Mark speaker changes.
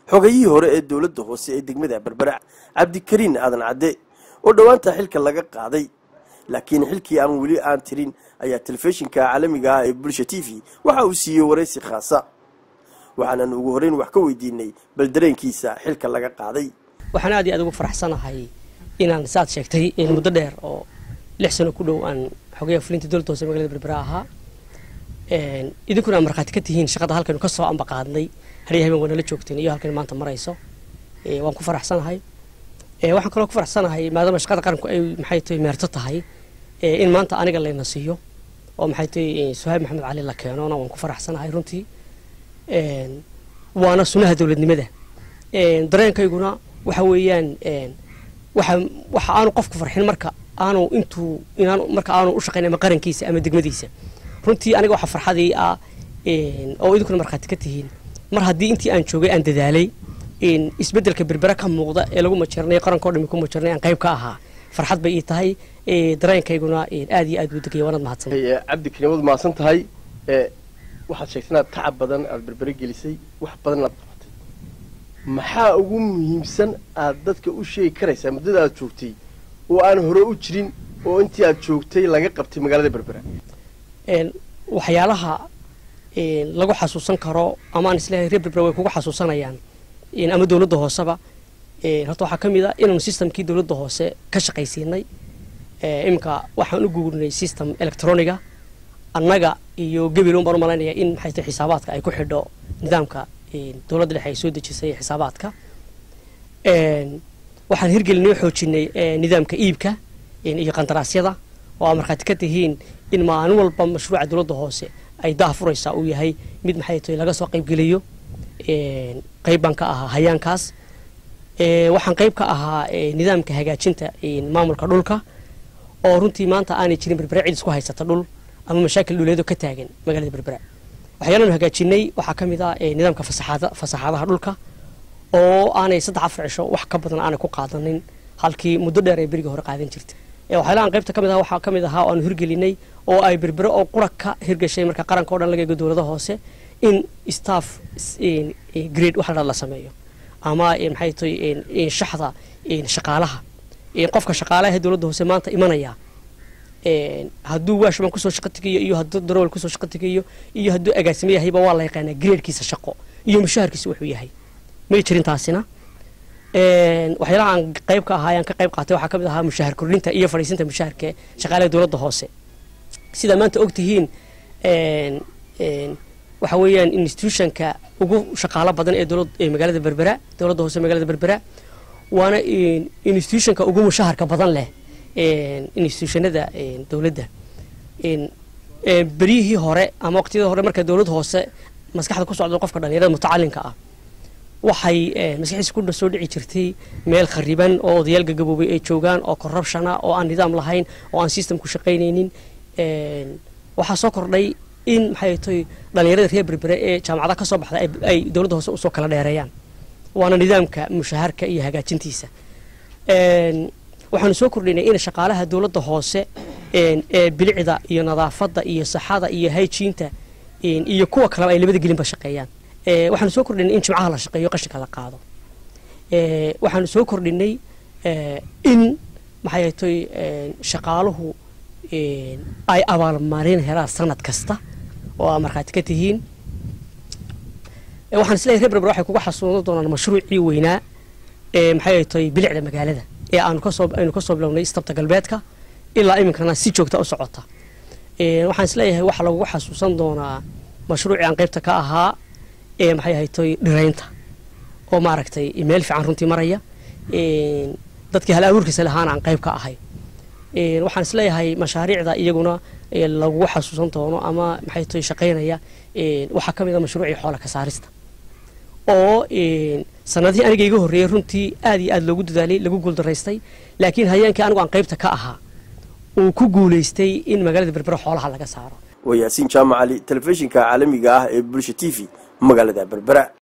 Speaker 1: xogayihii hore ee dowladda hoose ee degmada berbera cabdikariin aadan cadde oo dhowaanta xilka laga qaaday laakiin xilkii aan weli aan tirin ayaa telefishinka caalamiga ah ee bulsha t v waxa uu siiyey waraysi khaasa waxaanan ugu horreyn wax ka weydiinay bal dareenkiisa xilka laga qaaday
Speaker 2: waxaan aad iyo aad ugu faraxsanahay inaan saad sheegtay muddo dheer oo lix sano ku dhow aan xogayaha fulinta dowladda hoose magalada berbera ahaa idinkuna aad markhaati ka tihiin shaqada halkaynu ka soo amba qaadnay hariya habeen waa nala joogteen iyo halkaynu maanta marayso waan ku faraxsanahay waxaan kaloo ku faraxsanahay maadaama shaqada qaranku ay maxay tahay meerto tahay in maanta aniga layna siiyo oo maxay tahay suhaab maxamed cali la keenona waan ku faraxsanahay runtii waana sunaha dowladnimada dareenkayguna waxa weeyaan waxa waxa aanu qofku farxin marka aanu intuu inaan marka aanu u shaqayn ama qarankiisa ama degmadiisa runtii aniga waxa farxadii ah oo idinkuna markhaati ka tihiin mar haddii intii aan joogay aan dadaalay isbeddelka berbera ka muuqda ee lagu majarnay qaranka o dhami ku majarnay aan qayb ka ahaa farxad bay ii tahay dareenkayguna aad iyo aad buu degaya waanaad mahadsan
Speaker 1: cabdikariin waad mahadsan tahay waxaad sheegtay inaad tacab badan aada berbere gelisay wax badan inaad qabatay maxaa ugu muhiimsan aad dadka u sheegi karaysaa muddada aad joogtay oo aan hore u jirin oo intii aad joogtay laga qabtay magaalada berbera
Speaker 2: waxyaalaha lagu xasuusan karo ama aan isleeyahay reer berbera way kugu xasuusanayaan ama dowladda hooseba horta waxaa ka mid a inaanu systemkii dowladda hoose ka shaqaysiinay iminka waxaan u guurnay system electroniga annaga iyo gabil un baan u malaynaya in maxay tahay xisaabaadka ay ku xidho nidaamka dowladda dhexe ay soo dejisay xisaabaadka waxaan hirgelinay oo xoojinay nidaamka iibka iyo qandaraasyada oo aa markhaati ka tihiin in maalin walba mashruuca dowladda hoose ay daha furaysaa uu yahay mid maxay tahay laga soo qaybgeliyo qayb baan ka ahaa hayaankaas waxaan qayb ka ahaa nidaamka hagaajinta maamulka dhulka oo runtii maanta aanay jirin berbera cid isku haysata dhul ama mashaakil dhuleedo ka taagan magaalada berbera waxyaalaanu hagaajinay waxaa ka mid ah nidaamka fasaxaadaha dhulka oo aanay saddex afar cisho wax ka badan aanay ku qaadanin halkii muddo dheer ay berigii hore qaadan jirtay waxyaalahan qaybta ka mid ah waxaa ka mid ahaa oo aanu hirgelinay oo ay berbero oo qura ka hirgashay marka qaranka o dhan laga eego dowlada hoose in staff grade waxa la sameeyo ama maxay tahay shaxda shaqaalaha qofka shaqaalaha dowladda hoose maanta imanaya hadduu waashman kusoo shaqo tegayo iyo hadduu darowal kusoo shaqo tegayo iyo hadduu agaasimo yahayba waa la yaqaanaa gradekiisa shaqo iyo mushaharkiisa wuxuu yahay may jirin taasina waxyaalaha aan qayb ka ahaa ayaan ka qayb qaatay waxaa ka mid ahaa mushahar kordhinta iyo fadhiisinta mushaharka shaqaalaha dowladda hoose sidaa maanta og tihiin waxa weeyaan institutionka ugu shaqaalo badan ee dowlad ee magaalada berbera dowladda hoose magaalada berbera waana institutionka ugu mushaharka badan leh institutionada dowladda beryihii hore ama waqtiyada hore marka dowlad hoose maskaxda ku socdo qofka dhalinyarada mutacalinka ah waxay maskaxdiisa ku soo dhici jirtay meel khariban oo odayaal gagaboobay ay joogaan oo corruptiona oo aan nidaam lahayn oo aan systemku shaqaynaynin waxaa soo kordhay in maxay tahay dhalinyarada reer berbere ee jaamacadaha ka soo baxda ay dowladda hoose usoo kala dheereeyaan waana nidaamka mushaharka iyo hagaajintiisa waxaanu soo kordhinay in shaqaalaha dowladda hoose ee bilicda iyo nadaafadda iyo saxada iyo hayjiinta iyo kuwa kaleba ay labada gelinba shaqeeyaan waxaanu soo kordhinay in jimcaha la shaqeeyo qashinka la qaado waxaanu soo kordhinay in maxay tahay shaqaaluhu ay abaalmarin helaan sanad kasta oo aa markhaati ka tihiin waxaan isleeyahay reer berber waxay kuga xasuusan doonaan mashruucii weynaa ee maxay tahay bilicda magaalada ee aanu kasoo aynu kasoo bilownay istabta galbeedka ilaa iminkana si joogta u socota waxaan isleeyahay waxaa lagugu xasuusan doonaa mashruucii aan qaybta ka ahaa ee maxay ahaytoy dhiraynta oo maaragtay meel fiican runtii maraya dadkii hal abuurkiisa lahaana aan qayb ka ahay waxaan isleeyahay mashaariicda iyaguna lagugu xasuusan doono ama maxay tahay shaqaynaya waxaa ka mid a mashruucii xoola ka saarista oo sanadihii aniga iga horreeyey runtii aad iyo aad loogu dadaalay lagu guuldaraystay laakiin hayeenkii anigu aan qaybta ka ahaa uu ku guulaystay in magaalada berbera xoolaha laga saaro
Speaker 1: waa yaasiin jaamac cali telefishinka caalamiga ah ee bulsha t v magaalada berbera